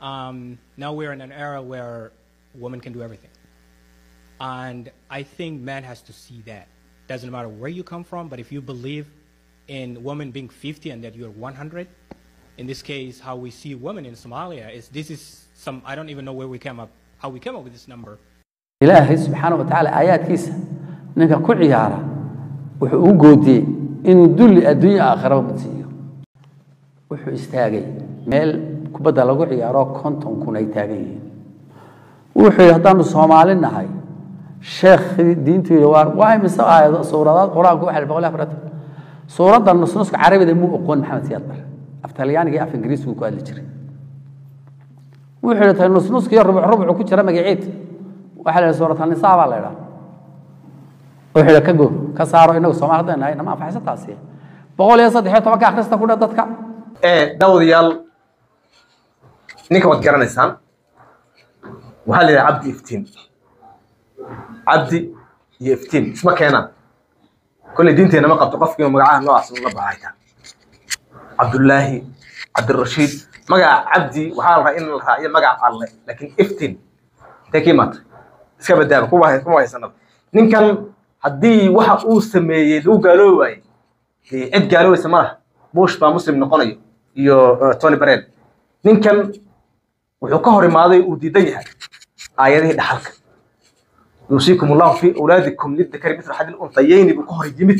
um, now we're in an era where women can do everything. And I think man has to see that. Doesn't matter where you come from, but if you believe in women being 50 and that you're 100, in this case, how we see women in Somalia is this is some, I don't even know where we came up, how we came up with this number. ilaahay subxaana wa tacaala aayaadkiisa ninka ku ciyaara wuxuu u goodiyey inuu dulli adduunya aakhiraba badsiiyo wuxuu istaagay meel kubadda lagu ciyaaro konton kun ay taagan yihiin wuxuu yidhi haddaanu soomaali nahay sheekhii diintu yidhi waa waa imise aayado suuradaad qur-aanku waxay boqol iyo afaratan suuradda nusnuska carabida muu oqoon maxamed siyaad bare af talyaaniga iyo af ingiriisku ku hadli jiray wuxuu yidhi tay nusnuska iyo rubuc rubucu ku jira magaciid waxaa la yidhi suuratanisaa baa la idhaa wuxuu yidhi ka go ka saaro inagu soomaali haddaynu nahay nama anfaxaysa taasi boqol iyo saddex iyo tobanka akhrista ku dhe dadka daawadayaal ninka waad garanaysaan waxaa la yidhaha cabdi iftiin cabdi iyo iftiin isma keenaan kolley diinteena ma qabto qofkii magacaha noocaas ula baxayta cabdullaahi cabdirashiid magaca cabdi waxaa la rabaa in la raaciyo magaca alle laakiin iftiin intee ka imaatay iska badaaba kuwa kuma haysanaba ninkan haddii waxa uu sameeyey lagu gaaloobi waaye dee cid gaaloobaysa ma laha bush baa muslim noqonayo iyo tony barel ninkan wuxuu ka hor imaaday uu diidan yahay aayadihii dhaxalka yuusiikum allahu fi awlaadikum lidakari mithla xadil untayayni buu ka hor yimid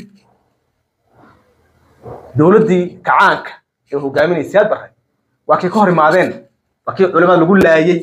dowladdii kacaanka ee hogaaminayay siyaad barre waa kii ka hor imaadeen waa kii culimada lagu laayey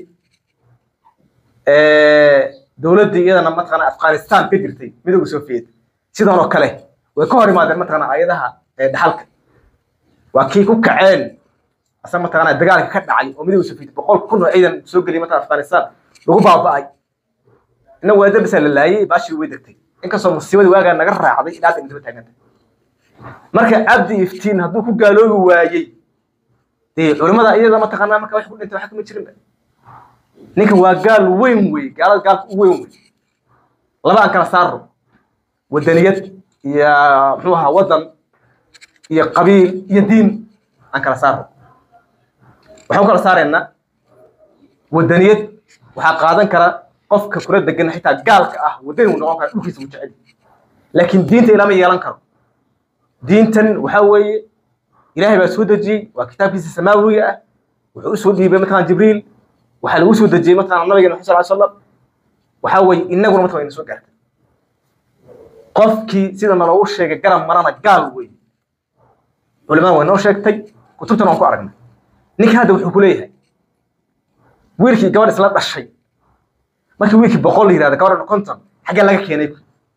dowladdii iyadana mataqaana afghanistan ka jirtay midowga soviet sidan oo kale way ka hor imaadeen mataqaana aayadaha dhaxalka waa kii ku kaceen asaga mataqaana dagaalka ka dhacay oo midowga soviet boqol kun oo ciidan soo geliyay mataqana afghanistan lagu baaba'ay inna weedar bisa la laayay baashii way degtay inkastoo musiibadii waagaa naga raacday ilaa hadda intaba taaganta marka cabdi iftiin hadduu ku gaaloobi waayey dee culimada iyada mataqaanaa marka wax ku dhintay wax kama jirinba ninkan waa gaal weyn wey gaalada gaalka u weyn wey laba aan kala saaro wadaniyad iyo muxuu ahaa wadan iyo qabiil iyo diin aan kala saaro waxaan u kala saaraynaa wadaniyad waxaa qaadan kara qofka kula degan xitaa gaalka ah wadani uu noqon kara dhulkiisa uu jecel laakiin diinta ilama yeelan karo diintan waxaa weeye ilaahay baa soo dejiyey waa kitaabkiisa samaawiga ah wuxuu usoo dhiibay mataqaan jibriil waxaa lagu soo dejiyey mataqaan nabigeena maxamed sal slam waxaa weeye inaguna mataqan ina soo gaartay qofkii sida naloogu sheegay garab marana gaal weeye culimada way noo sheegtay kutubtan waan ku aragnay ninka hadda wuxuu ku leeyahay wiilkii gabadh isla dhashay markii wiilkii boqol la yihahda gabadhan konton xaggee laga keenay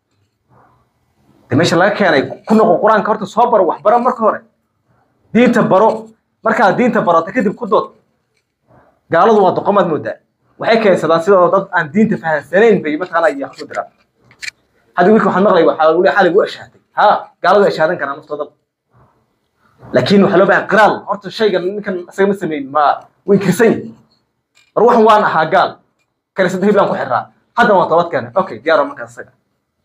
de meesha laga keenay ku noqo qur-aanka horta soo baro wax baro marka hore diinta baro markaad diinta barata kadib ku dood gaaladu waa doqomaad moodaa waxay keensadaan sidoo dad aan diinta fahamsanayn bay mataqaana iyo wax ku diraan hadda wiilka waxaan maqlay waxaa weli xalig u ashaaday ha gaaladu ashaadan karaan naftooda laakiin waxaa loo baahan qiraal horta shaygan ninkan isaga ma sameyn ma way kirsan yihin war waxan waan ahaa gaal kaniisada hiblaan ku xiraa haddana waan toobad keenay okay diyaaro markaas isaga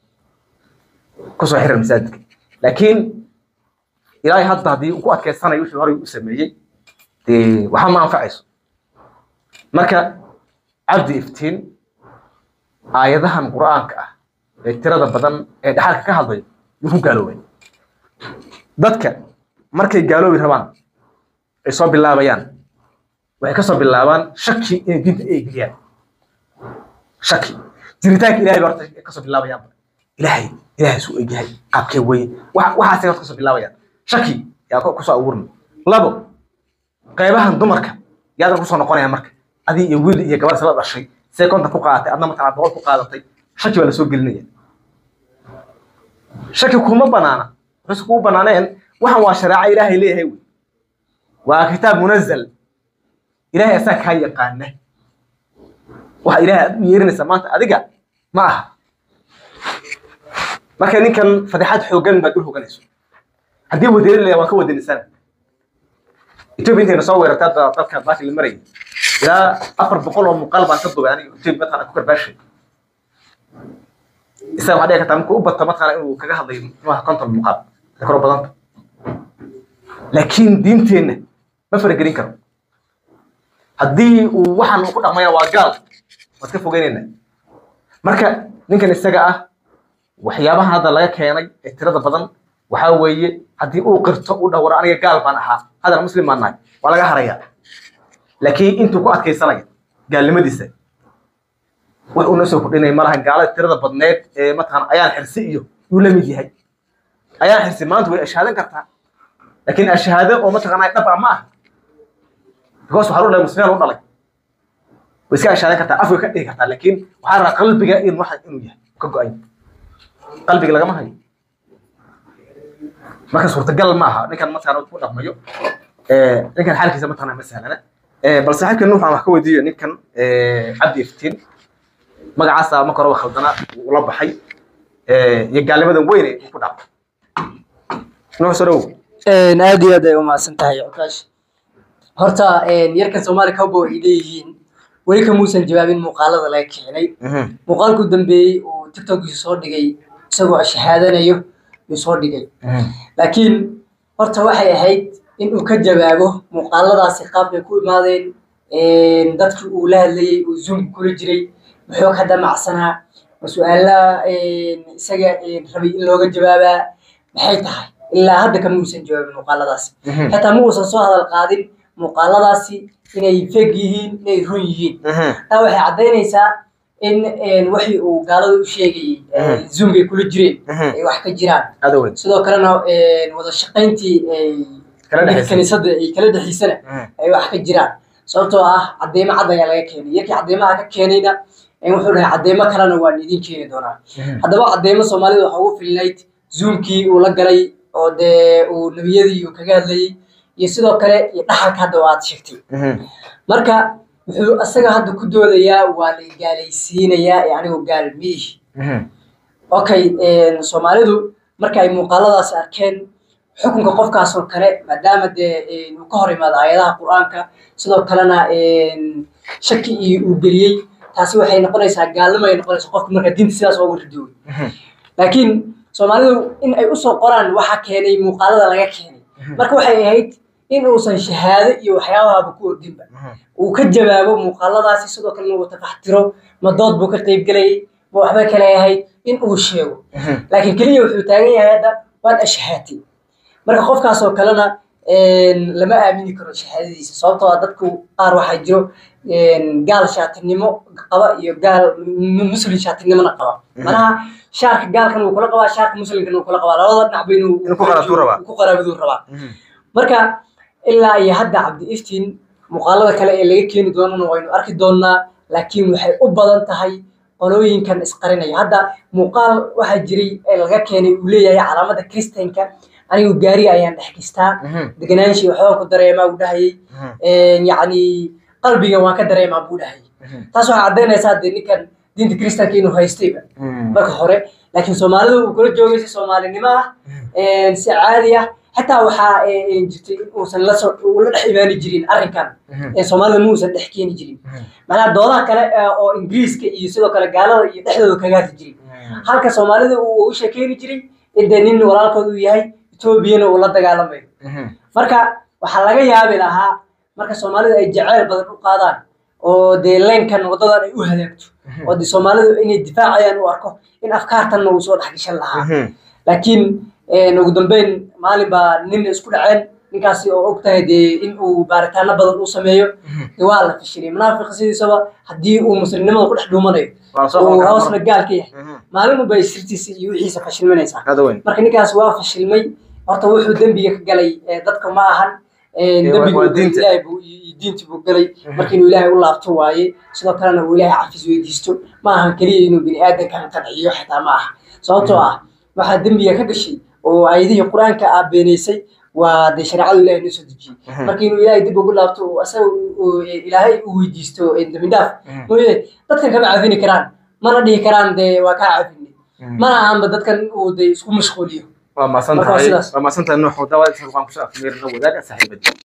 kusoo xiran masaajidka laakiin ilaahay hadda haddii uu ku adkeysanayo wixii horey u sameeyey dee waxba ma anfacayso marka cabdi iftiin aayadahan qur'aanka ah ee tirada badan ee dhaxalka ka hadlayo yuu ku gaaloobay dadka markay gaaloobi rabaan ay soo bilaabayaan waxay ka soo bilaabaan shaki inay diinta ay geliyaan shaki jiritaanka ilahay ba horta ka soo bilaabayaan ilaahay ilaahay suu egyahay qaabkee weye waxaasay horta ka soo bilaabayaan shaki yaa kusoo abuurna labo qaybahan dumarka yaadan kusoo noqonaya marka adii iyo wiil iyo gabar isla dhashay see kontan ku qaadatay adna mataqana boqol ku qaadatay shaki baa lasoo gelinaya shaki kuma banaana wuxuuse kugu banaaneen waxan waa shareeco ilaahay leeyahay wey waa kitaab munazal ilaahay asaa kaa yaqaana waxa ilaahay aad u yeerinaysaa maanta adiga ma aha marka ninkan fadeexad xoogan baad u hoganayso haddii wadeeri layaa waan ka wadanisana etoobiya intayna soo weerartaa dalka baashi la marayay ilaa afar boqol oo muuqaal baan ka dubay aniga etoobiya mataqana ku karbaashay isaga waxaa dhici kartaa markuu u bato mataqana inuu kaga hadlayo muxuaha konton muuqaal koro badanta laakiin diinteenna ma faragelin karo haddii uu waxaan uu ku dhaqmayna waa gaal waad ka fogeynayna marka ninkan isaga ah waxyaabaha hadda laga keenay ee tirada badan waxaa weeye haddii uu qirto uu dhawro aniga gaal baan ahaa haddana muslim baan nahay waa laga harayaa laakiin intuu ku adkaysanaya gaalnimadiisa wax uu noo soo kordhinaya malaha gaalada tirada badneed ee mataqaan ayaan xirsi iyo yuu la mid yahay ayaan xirsi maanta way ashhaadan kartaa laakiin ashahaado oo mataqaanaa dhab ah ma aha because waxaa lu dhalay muslimiin u dhalay way iska ashhaadan kartaa afka ka dhigi kartaa laakiin waxaa rabaa qalbiga in waxa inuu yahay ka go-ay qalbiga lagama hayo marka suurtagal ma aha ninkan mataqaana ku dhaqmayo ninkan xaalkiisa mataqaana ma sahlana bal saaxiibkan nuux aan wax ka weydiiyo ninkan cabdi iftiin magacaasa marka horeba khaldana uu la baxay iyo gaalnimadan weyn ee uu ku dhacay nuux soo dhawow aad iyo aad ay umahadsan tahay cukaash horta yarkan soomaali cowboy ay leeyihiin weli kamuusan jawaabin muuqaalada laga keenay muuqaalku dambeeyey uu tiktokiisa soo dhigay isagoo shahaadanayo yuu soo dhigay laakiin horta waxay ahayd in uu ka jawaabo muuqaaladaasi qaabkay ku imaadeen dadkii uu la hadlayey uu zoomka kula jiray muxuu ka damacsanaa ma su-aala isaga rabay in looga jawaabaa maxay tahay ilaa hadda kama uusan jawaabin muuqaaladaasi xitaa ma uusan soo hadal qaadin muuqaaladaasi inay feg yihiin inay run yihiin taa waxay caddaynaysaa in waxii uu gaalada u sheegayey zoomkay kula jireen ay wax ka jiraan aada weyn sidoo kalena wada shaqayntii Kala dhexaysay. kaniisadda ay kala dhexaysana ay wax ka jiraan sababtoo ah cadeymo cad ayaa laga keenay yarkii cadeymaha ka keenayna wuxuu dhahay cadeymo kalena waan idin keeni doonaa haddaba cadeymo soomaalida waxa ugu filnayd zoomkii uu la galay oo dee uu nebiyadii uu kaga hadlayey iyo sidoo kale iyo dhaxalka hadda oo aad sheegtay marka wuxuu isaga hadda ku doodayaa waa la gaalaysiinayaa ee anigu gaal miihi okay soomaalidu marka ay muuqaaladaas arkeen xukunka qofkaas oo kale maadaama dee uu ka hor imaado aayadaha qur-aanka sidoo kalena shaki iyo uu geliyey taasi waxay noqonaysaa gaalnimo ay noqonaysaa qofka marka diinta sidaas ooga ridooy laakiin soomaalidu in ay usoo qoraan waxa keenay muuqaalada laga keenay marka waxay ahayd in uusan shahaado iyo waxyaabahaba ku ordinba uu ka jawaabo muuqaaladaasi sidoo kalena uu tafaxtiro ma dood buu ka qaybgelayay ma waxba kale ahayd in uu sheego laakiin keliya wuxuu taagan yahay hadda waad ashahaatay marka qofkaas oo kalena lama aamini karo shahaadadiisa sababtoo ah dadku qaar waxaa jiro gaal shaatinimo qaba iyo gaal muslim shaatinimona qaba manaha shaarka gaalkan wuu kula qabaa shaarka muslimkan wuu kula qabaa labada dhinac ba inuu Inuu ku qaraabtuu rabaa. ku qaraabiduu rabaa marka ilaa iyo hadda cabdi iftiin muuqaalada kale ee laga keeni doonana waynu arki doonaa laakiin waxay u badan tahay qolooyinkan isqarinaya hadda muuqaal waxaa jiray ee laga keenay uu leeyahay calaamada kristanka anigu gaari ayaan dhex gistaa deganaanshi waxbaan ku dareemaa buu dhahayay yacni qalbiga waan ka dareemaa buu dhahayay taas waxay caddaynaysaa dee ninkan diinta kristanka inuu haystayba marka hore laakiin soomaalida uu kula joogay si soomaalinimo ah si caadi ah xataa waxaa jirtay in uusan la soo uu la dhex imaani jirin arrinkan soomaalida ma uusan dhex keeni jirin macnaha doodaha kale oo ingiriiska iyo sidoo kale gaalada iyo dhexdooda kaga hadli jirin halka soomaalida uu u sheekeeni jiray in dee nin walaalkood uu yahay etoobiyana uu la dagaalamayo marka waxaa laga yaabi lahaa marka soomaalida ay jaceyl badan u qaadaan oo dee leenkan wadadan ay u halaagto oo dee soomaalidu inay difaacayaan u arko in afkaartanna uu soo dhex gashan lahaa laakiin ugu dambeyn maalin baa nin isku dhaceen ninkaasi oo og tahay dee in uu baaritaano badan uu sameeyo dee waa la fashilay munaafiqa sidiisaba haddii uu muslimnimada ku dhex dhuumanayo uu hoosna gaal ka yahay maalin unbay sirtiisa iyo wixiisa fashilmanaysaa aada weyn marka ninkaas waa fashilmay horta wuxuu dembiga ka galay dadka ma ahan dembiga waa uu galay diinta. ilaahay buu iyo diinta buu galay marka inuu ilaahay u laabto waaye sidoo kalena uu ilaahay cafis weydiisto ma ahan keliya inuu bini aadankan qanciyo xitaa ma aha sababtoo ah waxaa dembiga ka gashay oo aayadihii qur-aanka ah beenaysay waa dee shareecadu ilaahay noo soo dejiyey marka inuu ilaahay dib ugu laabto oo asaga uu- ilaahay u weydiisto dembi dhaaf mooye dadkan kama cafini karaan mana dhihi karaan dee waa kaa cafini mana ahanba dadkan uu dee isku mashquuliyo waa maasan Marka waa tahay sidaas. waa maasan tahay nuux daawada intaas waxaan kusoo afmeerina wadaaga saaxiibadii